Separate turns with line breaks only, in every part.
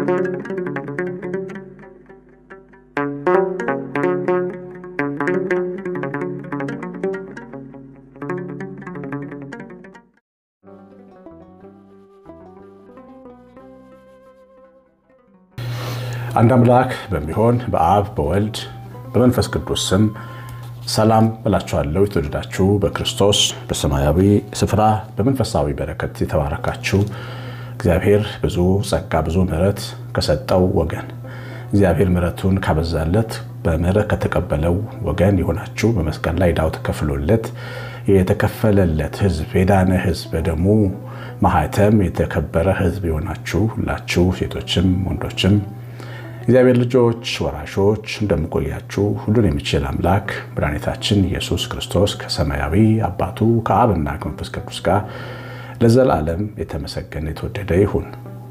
አንድ አምላክ በሚሆን በአብ በወልድ በመንፈስ ቅዱስ ስም ሰላም እላችኋለሁ። የተወደዳችሁ በክርስቶስ በሰማያዊ ስፍራ በመንፈሳዊ በረከት የተባረካችሁ እግዚአብሔር ብዙ ጸጋ ብዙ ምሕረት ከሰጠው ወገን እግዚአብሔር ምሕረቱን ካበዛለት በምሕረት ከተቀበለው ወገን የሆናችሁ በመስቀል ላይ ዕዳው ተከፍሎለት የተከፈለለት ሕዝብ የዳነ ሕዝብ በደሙ ማህተም የተከበረ ሕዝብ የሆናችሁ ሁላችሁ ሴቶችም ወንዶችም እግዚአብሔር ልጆች ወራሾች እንደምቆያችሁ ሁሉን የሚችል አምላክ መድኃኒታችን ኢየሱስ ክርስቶስ ከሰማያዊ አባቱ ከአብና ከመንፈስ ቅዱስ ጋር ለዘላለም የተመሰገነ የተወደደ ይሁን።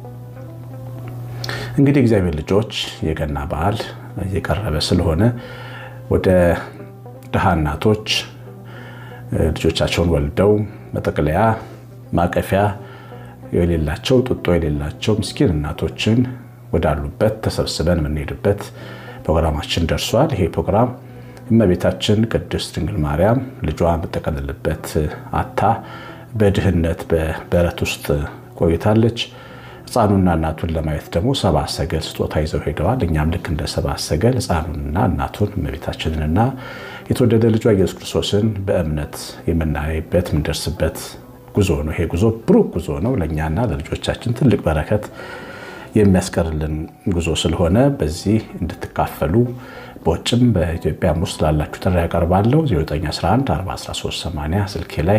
እንግዲህ እግዚአብሔር ልጆች የገና በዓል እየቀረበ ስለሆነ ወደ ድሃ እናቶች ልጆቻቸውን ወልደው መጠቅለያ ማቀፊያ የሌላቸው ጡጦ የሌላቸው ምስኪን እናቶችን ወዳሉበት ተሰብስበን የምንሄድበት ፕሮግራማችን ደርሷል። ይሄ ፕሮግራም እመቤታችን ቅድስት ድንግል ማርያም ልጇ የምጠቀልልበት አታ በድህነት በበረት ውስጥ ቆይታለች። ሕፃኑና እናቱን ለማየት ደግሞ ሰብአ ሰገል ስጦታ ይዘው ሄደዋል። እኛም ልክ እንደ ሰብአ ሰገል ሕፃኑንና እናቱን እመቤታችንንና የተወደደ ልጇ ኢየሱስ ክርስቶስን በእምነት የምናይበት የምንደርስበት ጉዞ ነው። ይሄ ጉዞ ብሩክ ጉዞ ነው። ለእኛና ለልጆቻችን ትልቅ በረከት የሚያስቀርልን ጉዞ ስለሆነ በዚህ እንድትካፈሉ በውጭም በኢትዮጵያም ውስጥ ላላችሁ ጥሪ ያቀርባለሁ። 09114138 ስልኬ ላይ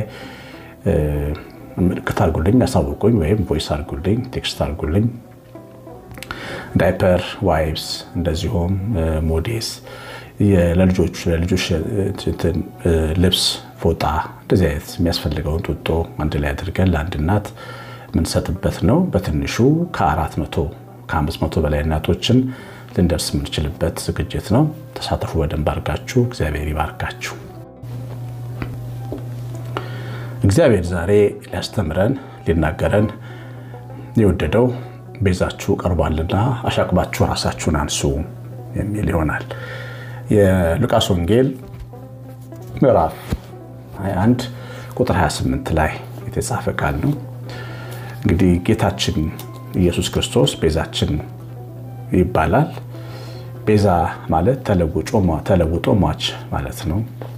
ምልክት አድርጉልኝ፣ ያሳውቁኝ፣ ወይም ቮይስ አድርጉልኝ፣ ቴክስት አድርጉልኝ። ዳይፐር ዋይፕስ፣ እንደዚሁም ሞዴስ ለልጆች ለልጆች ልብስ፣ ፎጣ እንደዚህ አይነት የሚያስፈልገውን ጡጦ አንድ ላይ አድርገን ለአንድ እናት የምንሰጥበት ነው። በትንሹ ከአራት መቶ ከአምስት መቶ በላይ እናቶችን ልንደርስ የምንችልበት ዝግጅት ነው። ተሳተፉ በደንብ አድርጋችሁ። እግዚአብሔር ይባርካችሁ። እግዚአብሔር ዛሬ ሊያስተምረን ሊናገረን የወደደው ቤዛችሁ ቀርቧልና አሻቅባችሁ ራሳችሁን አንሱ የሚል ይሆናል። የሉቃስ ወንጌል ምዕራፍ 21 ቁጥር 28 ላይ የተጻፈ ቃል ነው። እንግዲህ ጌታችን ኢየሱስ ክርስቶስ ቤዛችን ይባላል። ቤዛ ማለት ተለውጦ ሟች ማለት ነው።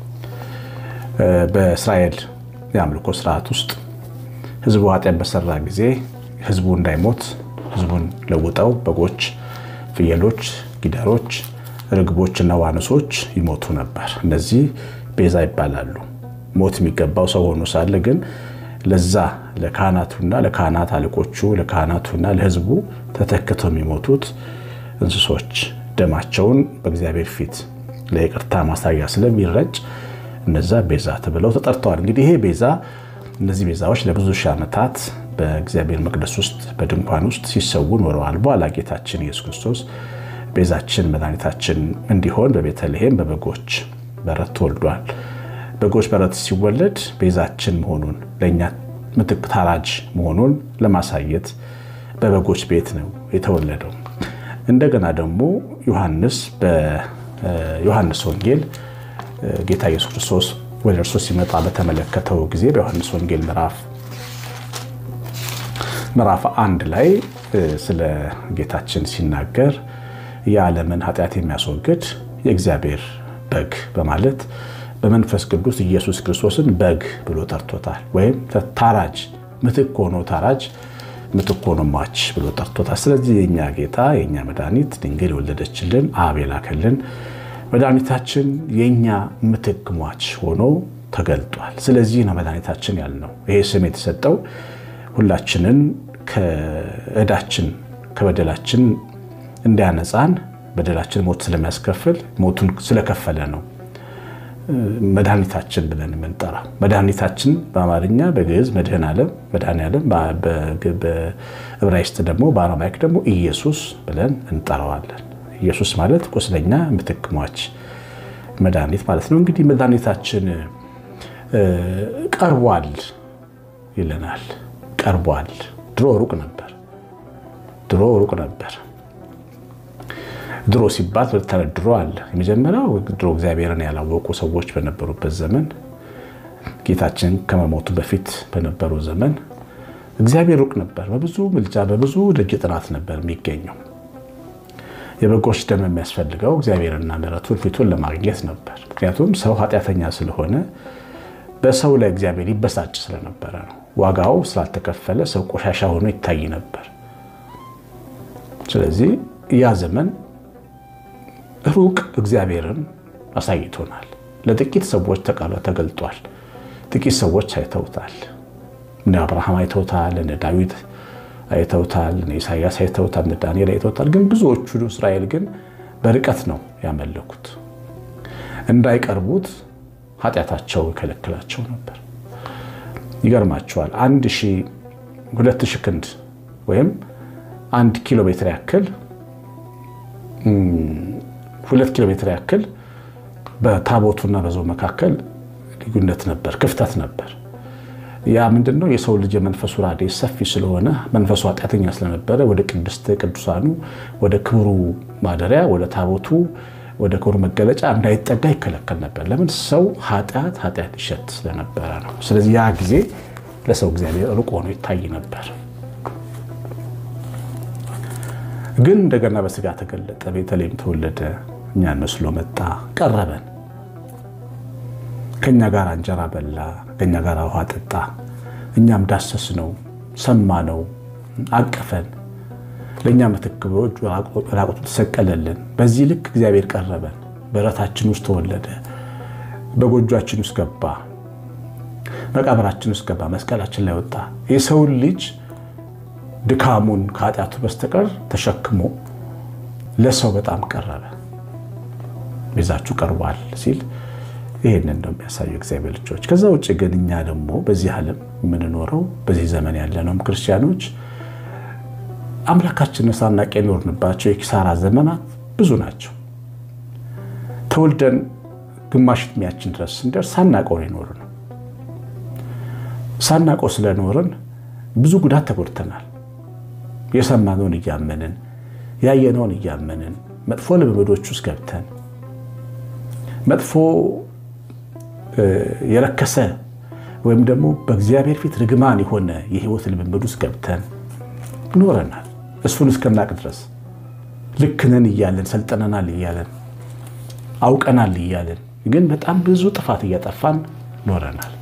በእስራኤል የአምልኮ ስርዓት ውስጥ ሕዝቡ ኃጢአት በሰራ ጊዜ ሕዝቡ እንዳይሞት ሕዝቡን ለውጠው በጎች፣ ፍየሎች፣ ጊደሮች፣ ርግቦችና ዋኖሶች ይሞቱ ነበር። እነዚህ ቤዛ ይባላሉ። ሞት የሚገባው ሰው ሆኖ ሳለ ግን ለዛ ለካህናቱና ለካህናት አለቆቹ ለካህናቱና ለሕዝቡ ተተክተው የሚሞቱት እንስሶች ደማቸውን በእግዚአብሔር ፊት ለይቅርታ ማሳያ ስለሚረጭ እነዛ ቤዛ ተብለው ተጠርተዋል። እንግዲህ ይሄ ቤዛ እነዚህ ቤዛዎች ለብዙ ሺህ ዓመታት በእግዚአብሔር መቅደስ ውስጥ በድንኳን ውስጥ ሲሰዉ ኖረዋል። በኋላ ጌታችን ኢየሱስ ክርስቶስ ቤዛችን መድኃኒታችን እንዲሆን በቤተልሔም በበጎች በረት ተወልዷል። በጎች በረት ሲወለድ ቤዛችን መሆኑን ለእኛ ምትክ ታራጅ መሆኑን ለማሳየት በበጎች ቤት ነው የተወለደው። እንደገና ደግሞ ዮሐንስ በዮሐንስ ወንጌል ጌታ ኢየሱስ ክርስቶስ ወደ እርሱ ሲመጣ በተመለከተው ጊዜ በዮሐንስ ወንጌል ምዕራፍ አንድ ላይ ስለ ጌታችን ሲናገር የዓለምን ኃጢአት የሚያስወግድ የእግዚአብሔር በግ በማለት በመንፈስ ቅዱስ ኢየሱስ ክርስቶስን በግ ብሎ ጠርቶታል። ወይም ታራጅ ምትክ ሆኖ ታራጅ ምትክ ሆኖ ሟች ብሎ ጠርቶታል። ስለዚህ የእኛ ጌታ የእኛ መድኃኒት ድንግል የወለደችልን አብ የላከልን መድኃኒታችን የእኛ ምትክ ሟች ሆኖ ተገልጧል። ስለዚህ ነው መድኃኒታችን ያልነው። ይሄ ስም የተሰጠው ሁላችንን ከዕዳችን ከበደላችን እንዲያነጻን በደላችን ሞት ስለሚያስከፍል ሞቱን ስለከፈለ ነው መድኃኒታችን ብለን የምንጠራው። መድኃኒታችን በአማርኛ በግዕዝ መድህን ዓለም መድኃኔ ዓለም፣ በዕብራይስጥ ደግሞ በአረማይክ ደግሞ ኢየሱስ ብለን እንጠራዋለን። ኢየሱስ ማለት ቁስለኛ ምትክ ሟች መድኃኒት ማለት ነው። እንግዲህ መድኃኒታችን ቀርቧል ይለናል። ቀርቧል። ድሮ ሩቅ ነበር። ድሮ ሩቅ ነበር። ድሮ ሲባል ሁለት አይነት ድሮ አለ። የመጀመሪያው ድሮ እግዚአብሔርን ያላወቁ ሰዎች በነበሩበት ዘመን፣ ጌታችን ከመሞቱ በፊት በነበረው ዘመን እግዚአብሔር ሩቅ ነበር። በብዙ ምልጃ በብዙ ደጅ ጥናት ነበር የሚገኘው። የበጎች ደም የሚያስፈልገው እግዚአብሔርና ምሕረቱን ፊቱን ለማግኘት ነበር። ምክንያቱም ሰው ኃጢአተኛ ስለሆነ በሰው ላይ እግዚአብሔር ይበሳጭ ስለነበረ ነው። ዋጋው ስላልተከፈለ ሰው ቆሻሻ ሆኖ ይታይ ነበር። ስለዚህ ያ ዘመን ሩቅ እግዚአብሔርን አሳይቶናል። ለጥቂት ሰዎች ተገልጧል። ጥቂት ሰዎች አይተውታል። እነ አብርሃም አይተውታል፣ እነ ዳዊት አይተውታል፣ እነ ኢሳያስ አይተውታል፣ እነ ዳንኤል አይተውታል። ግን ብዙዎቹ እስራኤል ግን በርቀት ነው ያመለኩት። እንዳይቀርቡት ኃጢአታቸው ይከለክላቸው ነበር። ይገርማቸዋል። አንድ ሺህ ሁለት ሺህ ክንድ ወይም አንድ ኪሎ ሜትር ያክል ሁለት ኪሎ ሜትር ያክል በታቦቱና በሰው መካከል ልዩነት ነበር፣ ክፍተት ነበር። ያ ምንድን ነው? የሰው ልጅ የመንፈሱ ራዴስ ሰፊ ስለሆነ መንፈሱ ኃጢአተኛ ስለነበረ ወደ ቅድስት ቅዱሳኑ ወደ ክብሩ ማደሪያ ወደ ታቦቱ ወደ ክብሩ መገለጫ እንዳይጠጋ ይከለከል ነበር። ለምን? ሰው ኃጢአት ኃጢአት ይሸት ስለነበረ ነው። ስለዚህ ያ ጊዜ ለሰው እግዚአብሔር ሩቅ ሆኖ ይታይ ነበር። ግን እንደገና በስጋ ተገለጠ፣ ቤተልሔም ተወለደ፣ እኛን መስሎ መጣ፣ ቀረበን፣ ከእኛ ጋር እንጀራ በላ፣ ከእኛ ጋር ውሃ ጠጣ፣ እኛም ዳሰስ ነው፣ ሰማ ነው፣ አቀፈን፣ ለእኛ ምትክ በእጁ ራቁቱ ተሰቀለልን። በዚህ ልክ እግዚአብሔር ቀረበን፣ በረታችን ውስጥ ተወለደ፣ በጎጇችን ውስጥ ገባ፣ መቃብራችን ውስጥ ገባ፣ መስቀላችን ላይ ወጣ። የሰውን ልጅ ድካሙን ከኃጢአቱ በስተቀር ተሸክሞ ለሰው በጣም ቀረበ። ቤዛችሁ ቀርቧል ሲል ይህንን ነው የሚያሳዩ እግዚአብሔር ልጆች። ከዛ ውጭ ግን እኛ ደግሞ በዚህ ዓለም የምንኖረው በዚህ ዘመን ያለነውም ክርስቲያኖች አምላካችንን ሳናቅ የኖርንባቸው የኪሳራ ዘመናት ብዙ ናቸው። ተወልደን ግማሽ ዕድሜያችን ድረስ ስንደርስ ሳናቀው የኖር ነው። ሳናቀው ስለኖርን ብዙ ጉዳት ተጎድተናል። የሰማነውን እያመንን ያየነውን እያመንን መጥፎ ልምምዶች ውስጥ ገብተን መጥፎ የረከሰ ወይም ደግሞ በእግዚአብሔር ፊት ርግማን የሆነ የሕይወት ልምምድ ውስጥ ገብተን ኖረናል። እሱን እስከናቅ ድረስ ልክ ነን እያለን ሰልጠነናል እያለን አውቀናል እያለን ግን በጣም ብዙ ጥፋት እያጠፋን ኖረናል።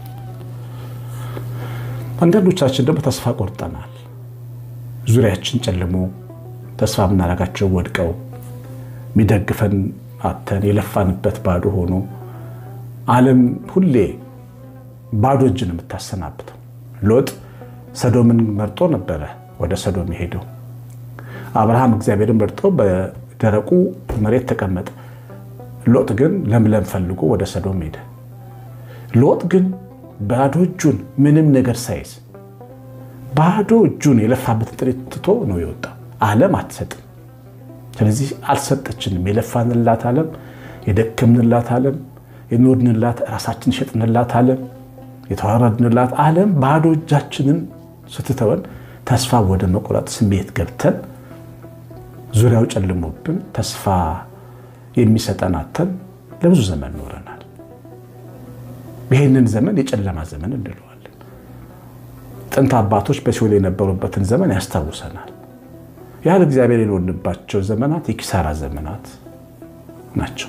አንዳንዶቻችን ደግሞ ተስፋ ቆርጠናል። ዙሪያችን ጨልሞ ተስፋ የምናደርጋቸው ወድቀው የሚደግፈን አተን የለፋንበት ባዶ ሆኖ ዓለም ሁሌ ባዶ እጅን የምታሰናብተው። ሎጥ ሰዶምን መርጦ ነበረ ወደ ሰዶም የሄደው። አብርሃም እግዚአብሔርን መርጦ በደረቁ መሬት ተቀመጠ። ሎጥ ግን ለምለም ፈልጎ ወደ ሰዶም ሄደ። ሎጥ ግን ባዶ እጁን ምንም ነገር ሳይዝ ባዶ እጁን የለፋበትን ጥሪት ትቶ ነው የወጣው። ዓለም አትሰጥም። ስለዚህ አልሰጠችንም። የለፋንላት ዓለም፣ የደከምንላት ዓለም፣ የኖርንላት ራሳችን የሸጥንላት ዓለም፣ የተዋረድንላት ዓለም ባዶ እጃችንን ስትተወን ተስፋ ወደ መቁረጥ ስሜት ገብተን ዙሪያው ጨልሞብን ተስፋ የሚሰጠን አተን ለብዙ ዘመን ኖረናል። ይህንን ዘመን የጨለማ ዘመን እንለዋለን። ጥንት አባቶች በሲኦል የነበሩበትን ዘመን ያስታውሰናል። ያህል እግዚአብሔር የኖርንባቸው ዘመናት የኪሳራ ዘመናት ናቸው።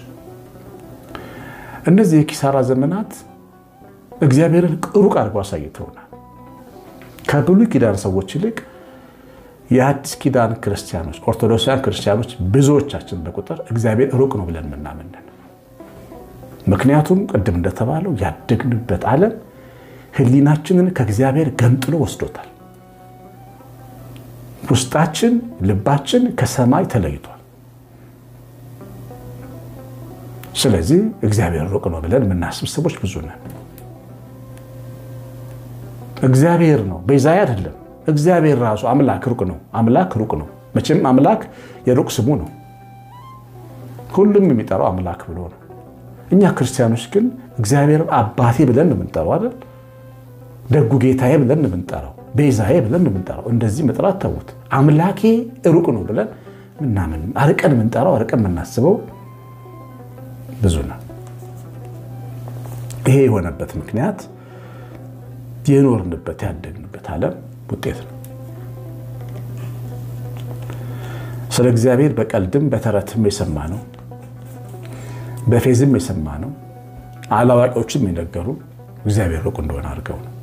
እነዚህ የኪሳራ ዘመናት እግዚአብሔርን ሩቅ አድርገው አሳይተውናል። ከብሉይ ኪዳን ሰዎች ይልቅ የአዲስ ኪዳን ክርስቲያኖች፣ ኦርቶዶክሳውያን ክርስቲያኖች ብዙዎቻችን በቁጥር እግዚአብሔር ሩቅ ነው ብለን የምናምንን ምክንያቱም ቅድም እንደተባለው ያደግንበት ዓለም ሕሊናችንን ከእግዚአብሔር ገንጥሎ ወስዶታል። ውስጣችን ልባችን ከሰማይ ተለይቷል። ስለዚህ እግዚአብሔር ሩቅ ነው ብለን የምናስብ ሰዎች ብዙ ነን። እግዚአብሔር ነው ቤዛዬ አይደለም። እግዚአብሔር ራሱ አምላክ ሩቅ ነው። አምላክ ሩቅ ነው። መቼም አምላክ የሩቅ ስሙ ነው። ሁሉም የሚጠራው አምላክ ብሎ ነው። እኛ ክርስቲያኖች ግን እግዚአብሔር አባቴ ብለን ነው የምንጠራው አይደል? ደጉ ጌታዬ ብለን ነው የምንጠራው። ቤዛዬ ብለን የምንጠራው እንደዚህ መጥራት ተዉት። አምላኬ ሩቅ ነው ብለን ምናምን አርቀን የምንጠራው አርቀን የምናስበው ብዙ ነው። ይሄ የሆነበት ምክንያት የኖርንበት ያደግንበት ዓለም ውጤት ነው። ስለ እግዚአብሔር በቀልድም በተረትም የሰማ ነው፣ በፌዝም የሰማ ነው። አላዋቂዎችም የነገሩ እግዚአብሔር ሩቅ እንደሆነ አድርገው ነው።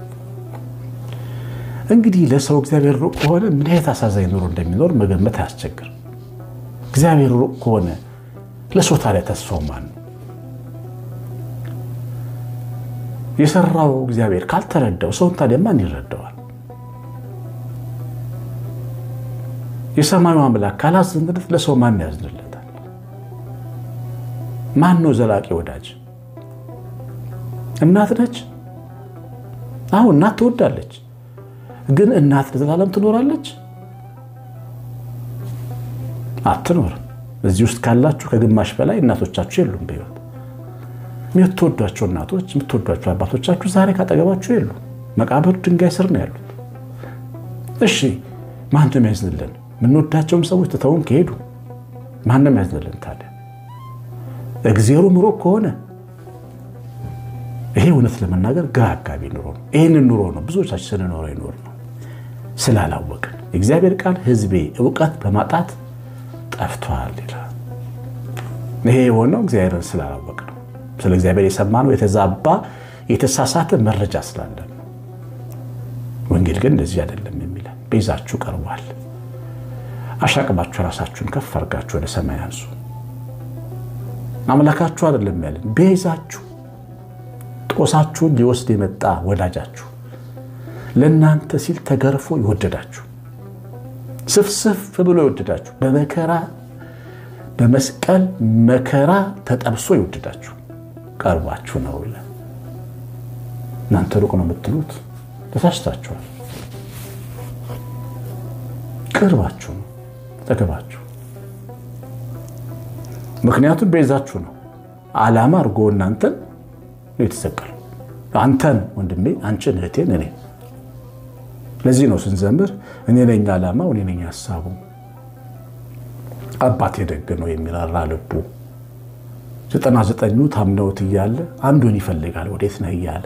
እንግዲህ ለሰው እግዚአብሔር ሩቅ ከሆነ ምን አይነት አሳዛኝ ኑሮ እንደሚኖር መገመት አያስቸግርም። እግዚአብሔር ሩቅ ከሆነ ለሰው ታዲያ ተስፋው ማን ነው? የሰራው እግዚአብሔር ካልተረዳው ሰውን ታዲያ ማን ይረዳዋል? የሰማዩ አምላክ ካላዘንለት ለሰው ማን ያዝንለታል? ማን ነው ዘላቂ ወዳጅ? እናት ነች። አሁን እናት ትወዳለች፣ ግን እናት ለዘላለም ትኖራለች? አትኖርም። እዚህ ውስጥ ካላችሁ ከግማሽ በላይ እናቶቻችሁ የሉም በሕይወት የምትወዷቸው እናቶች የምትወዷቸው አባቶቻችሁ ዛሬ ካጠገባችሁ የሉ፣ መቃብር ድንጋይ ስር ነው ያሉት። እሺ ማን ነው የሚያዝንልን? የምንወዳቸውም ሰዎች ትተውን ከሄዱ ማን ነው የሚያዝንልን ታዲያ? እግዜሩ ምሮ ከሆነ ይሄ እውነት ለመናገር ግራ አጋቢ ኑሮ ነው። ይህንን ኑሮ ነው ብዙዎቻችን ስንኖረው ይኖር ነው ስላላወቅን። የእግዚአብሔር ቃል ሕዝቤ እውቀት በማጣት ጠፍቷል ይላል። ይሄ የሆነው እግዚአብሔርን ስላላወቅ ነው። ስለ እግዚአብሔር የሰማነው የተዛባ የተሳሳተ መረጃ ስላለን። ወንጌል ግን እንደዚህ አይደለም የሚለን ቤዛችሁ ቀርቧል። አሻቅባችሁ ራሳችሁን ከፍ አድርጋችሁ ወደ ሰማይ አንሱ። አምላካችሁ አይደለም ያለን ቤዛችሁ፣ ጦሳችሁን ሊወስድ የመጣ ወዳጃችሁ፣ ለእናንተ ሲል ተገርፎ ይወደዳችሁ፣ ስፍስፍ ብሎ ይወደዳችሁ፣ በመከራ በመስቀል መከራ ተጠብሶ ይወደዳችሁ ቀርባችሁ ነው ይላል። እናንተ ሩቅ ነው የምትሉት ተሳስታችኋል። ቅርባችሁ ነው፣ ጠገባችሁ። ምክንያቱም ቤዛችሁ ነው። ዓላማ አድርጎ እናንተን ነው የተሰቀለው። አንተን ወንድሜ፣ አንቺን እህቴን፣ እኔ ለዚህ ነው ስንዘምር እኔ ነኝ ዓላማው፣ እኔ ነኝ ሀሳቡ፣ አባቴ ደግ ነው የሚራራ ልቡ ዘጠና ዘጠኙ ታምነውት እያለ አንዱን ይፈልጋል ወዴት ነህ እያለ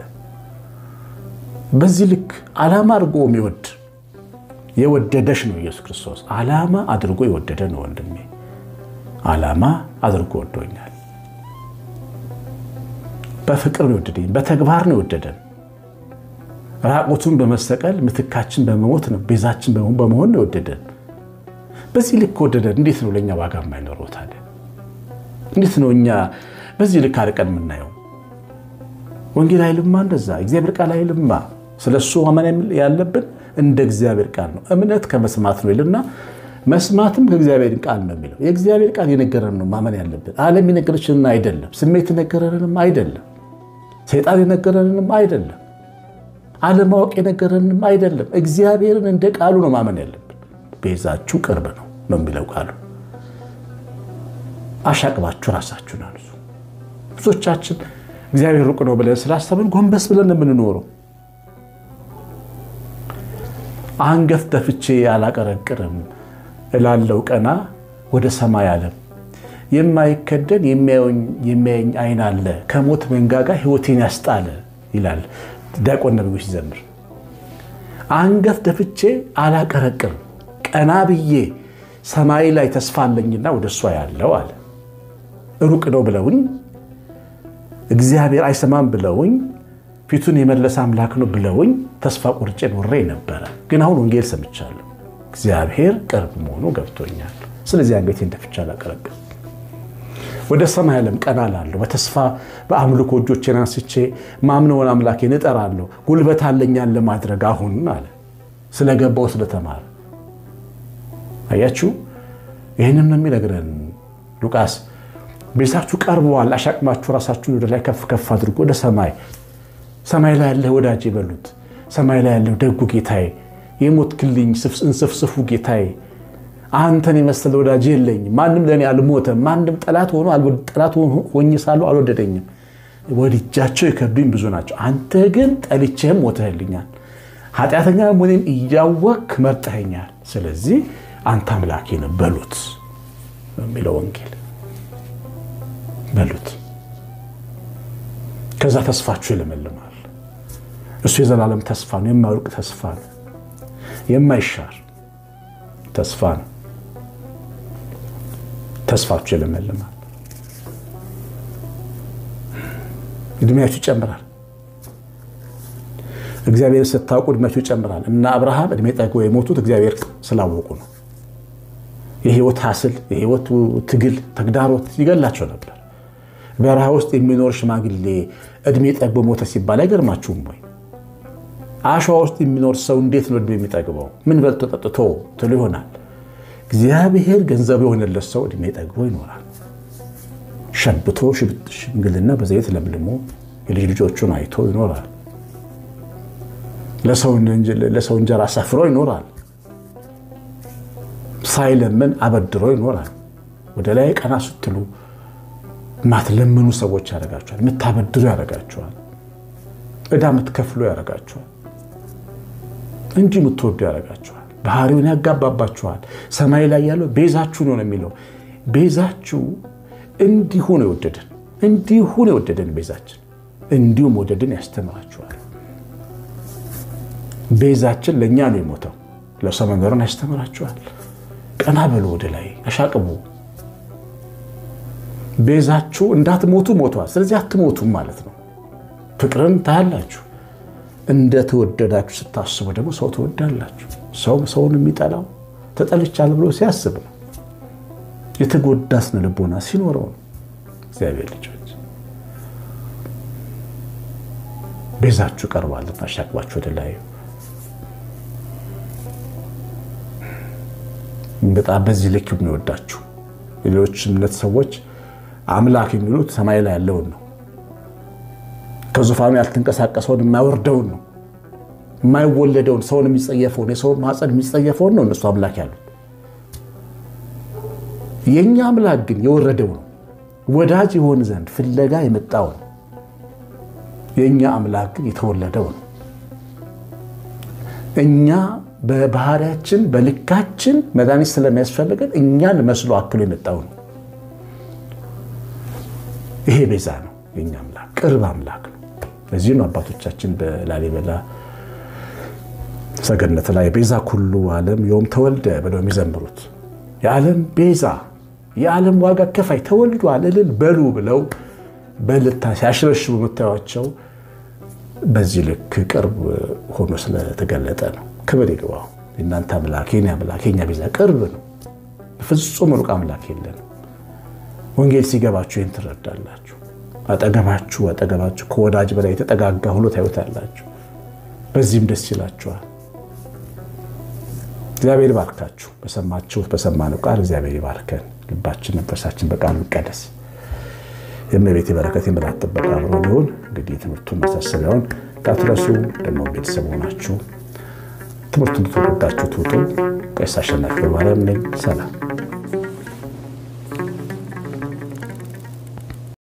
በዚህ ልክ ዓላማ አድርጎ የሚወድ የወደደሽ ነው ኢየሱስ ክርስቶስ። ዓላማ አድርጎ የወደደ ነው ወንድሜ። ዓላማ አድርጎ ወዶኛል። በፍቅር ነው የወደደኝ፣ በተግባር ነው የወደደን። ራቁቱን በመሰቀል ምትካችን በመሞት ነው ቤዛችን በመሆን ነው የወደደን። በዚህ ልክ ወደደን። እንዴት ነው ለእኛ ዋጋ የማይኖረው ታዲያ? እንዴት ነው እኛ በዚህ ልክ አርቀን የምናየው? ወንጌል አይልማ እንደዛ፣ እግዚአብሔር ቃል አይልማ። ስለ እሱ ማመን ያለብን እንደ እግዚአብሔር ቃል ነው። እምነት ከመስማት ነው ይልና መስማትም ከእግዚአብሔር ቃል ነው የሚለው። የእግዚአብሔር ቃል የነገረን ነው ማመን ያለብን። ዓለም የነገረችንን አይደለም። ስሜት የነገረንንም አይደለም። ሰይጣን የነገረንንም አይደለም። አለማወቅ የነገረንንም አይደለም። እግዚአብሔርን እንደ ቃሉ ነው ማመን ያለብን። ቤዛችሁ ቅርብ ነው ነው የሚለው ቃሉ። አሻቅባችሁ ራሳችሁን አንሱ። ብዙዎቻችን እግዚአብሔር ሩቅ ነው ብለን ስላሰብን ጎንበስ ብለን የምንኖረው አንገት ደፍቼ አላቀረቅርም እላለው ቀና ወደ ሰማይ ዓለም የማይከደን የሚያየኝ ዓይን አለ ከሞት መንጋጋ ሕይወቴን ያስጣለ ይላል ዲያቆን ነቢዩ ሲዘምር። አንገት ደፍቼ አላቀረቅርም ቀና ብዬ ሰማይ ላይ ተስፋ አለኝና ወደ እሷ ያለው አለ። ሩቅ ነው ብለውኝ እግዚአብሔር አይሰማም ብለውኝ ፊቱን የመለሰ አምላክ ነው ብለውኝ ተስፋ ቁርጬ ኖሬ ነበረ። ግን አሁን ወንጌል ሰምቻለሁ። እግዚአብሔር ቅርብ መሆኑ ገብቶኛል። ስለዚህ አንገቴን ደፍቼ አላቀረቅርም። ወደ ሰማይ ዓለም ቀና ላለሁ በተስፋ በአምልኮ እጆቼን አንስቼ ማምነውን አምላኬን እጠራለሁ። ጉልበት አለኛን ለማድረግ አሁን አለ ስለገባው ስለተማረ አያችሁ። ይህንም ነው የሚነግረን ሉቃስ። ቤዛችሁ ቀርበዋል፣ አሻቅማችሁ ራሳችሁን ወደ ላይ ከፍ ከፍ አድርጎ ወደ ሰማይ ሰማይ ላይ ያለህ ወዳጅ ይበሉት። ሰማይ ላይ ያለህ ደጉ ጌታዬ፣ የሞት ክልኝ እንስፍስፉ ጌታዬ፣ አንተን የመሰለ ወዳጅ የለኝም። ማንም ለእኔ አልሞተም። ማንም ጠላት ሆኖ ጠላት ሆኜ ሳለሁ አልወደደኝም። ወድጃቸው የከብዱኝ ብዙ ናቸው። አንተ ግን ጠልቼህም ሞተህልኛል። ኃጢአተኛ መሆኔን እያወቅክ መርጠኸኛል፣ ስለዚህ አንተ አምላኬ ነህ በሉት የሚለው ወንጌል በሉት። ከዛ ተስፋችሁ ይለመልማል። እሱ የዘላለም ተስፋ ነው። የማይወድቅ ተስፋ ነው። የማይሻር ተስፋ ነው። ተስፋችሁ ይለመልማል። እድሜያችሁ ይጨምራል። እግዚአብሔር ስታውቁ እድሜያችሁ ይጨምራል። እና አብርሃም እድሜ ጠግበው የሞቱት እግዚአብሔር ስላወቁ ነው። የህይወት ሀስል፣ የህይወት ትግል፣ ተግዳሮት ይገላቸው ነበር። በረሃ ውስጥ የሚኖር ሽማግሌ እድሜ ጠግቦ ሞተ ሲባል አይገርማችሁም ወይ? አሸዋ ውስጥ የሚኖር ሰው እንዴት ነው እድሜ የሚጠግበው? ምን በልቶ ጠጥቶ ትሉ ይሆናል። እግዚአብሔር ገንዘብ የሆነለት ሰው እድሜ ጠግቦ ይኖራል። ሸብቶ ሽምግልና በዘይት ለምልሞ የልጅ ልጆቹን አይቶ ይኖራል። ለሰው እንጀራ ሰፍሮ ይኖራል። ሳይለምን አበድሮ ይኖራል። ወደ ላይ ቀና ስትሉ ማትለምኑ ሰዎች ያደርጋቸዋል። የምታበድሩ ያደርጋቸዋል። ዕዳ የምትከፍሉ ያደርጋቸዋል እንጂ የምትወዱ ያደርጋቸዋል። ባህሪውን ያጋባባችኋል። ሰማይ ላይ ያለው ቤዛችሁ ነው የሚለው ቤዛችሁ እንዲሁ ነው የወደደን እንዲሁ ነው የወደደን ቤዛችን እንዲሁ መውደድን ያስተምራችኋል። ቤዛችን ለእኛ ነው የሞተው ለሰው መኖርን ያስተምራችኋል። ቀና በሉ ወደ ላይ አሻቅቡ። ቤዛችሁ እንዳትሞቱ ሞቷል። ስለዚህ አትሞቱም ማለት ነው። ፍቅርን ታያላችሁ። እንደተወደዳችሁ ስታስቡ ደግሞ ሰው ትወዳላችሁ። ሰው ሰውን የሚጠላው ተጠልቻለሁ ብሎ ሲያስብ ነው። የተጎዳ ስነ ልቦና ሲኖረው ነው። እግዚአብሔር ልጆች ቤዛችሁ ቀርባልና አሻቅባችሁ ወደ ላይ በጣም በዚህ ልክ የሚወዳችሁ ሌሎች እምነት ሰዎች አምላክ የሚሉት ሰማይ ላይ ያለውን ነው። ከዙፋኑ ያልተንቀሳቀሰውን የማይወርደውን ነው። የማይወለደውን ሰውን የሚጸየፈውን የሰውን ማፀን የሚጸየፈውን ነው እነሱ አምላክ ያሉት። የእኛ አምላክ ግን የወረደው ነው። ወዳጅ የሆን ዘንድ ፍለጋ የመጣው ነው። የእኛ አምላክ ግን የተወለደው ነው። እኛ በባህሪያችን በልካችን መድኃኒት ስለሚያስፈልገን እኛን መስሎ አክሎ የመጣው ነው። ይሄ ቤዛ ነው። የኛ አምላክ ቅርብ አምላክ ነው። ለዚህ ነው አባቶቻችን በላሊበላ ሰገነት ላይ ቤዛ ኩሉ ዓለም ዮም ተወልደ ብለው የሚዘምሩት የዓለም ቤዛ የዓለም ዋጋ ከፋይ ተወልዷል እልል በሉ ብለው በልታ ሲያሽረሽቡ የምታዩቸው በዚህ ልክ ቅርብ ሆኖ ስለተገለጠ ነው። ክብር ይግባው። የእናንተ አምላክ የኔ አምላክ የኛ ቤዛ ቅርብ ነው። ፍጹም ሩቅ አምላክ የለንም። ወንጌል ሲገባችሁ ይህን ትረዳላችሁ። አጠገባችሁ አጠገባችሁ ከወዳጅ በላይ የተጠጋጋ ሆኖ ታዩታላችሁ። በዚህም ደስ ይላችኋል። እግዚአብሔር ይባርካችሁ። በሰማችሁት በሰማነው ቃል እግዚአብሔር ይባርከን። ልባችን መንፈሳችን በቃሉ ይቀደስ። የእመቤቴ በረከት የምሕረት ጥበቃ አብሮ ሊሆን እንግዲህ ትምህርቱን ማሳሰቢያውን እንዳትረሱ። ደግሞ ቤተሰብ ሆናችሁ ትምህርቱን ትወዳችሁ ትውጡ። ቀሲስ አሸናፊ ገብረማርያም ነኝ። ሰላም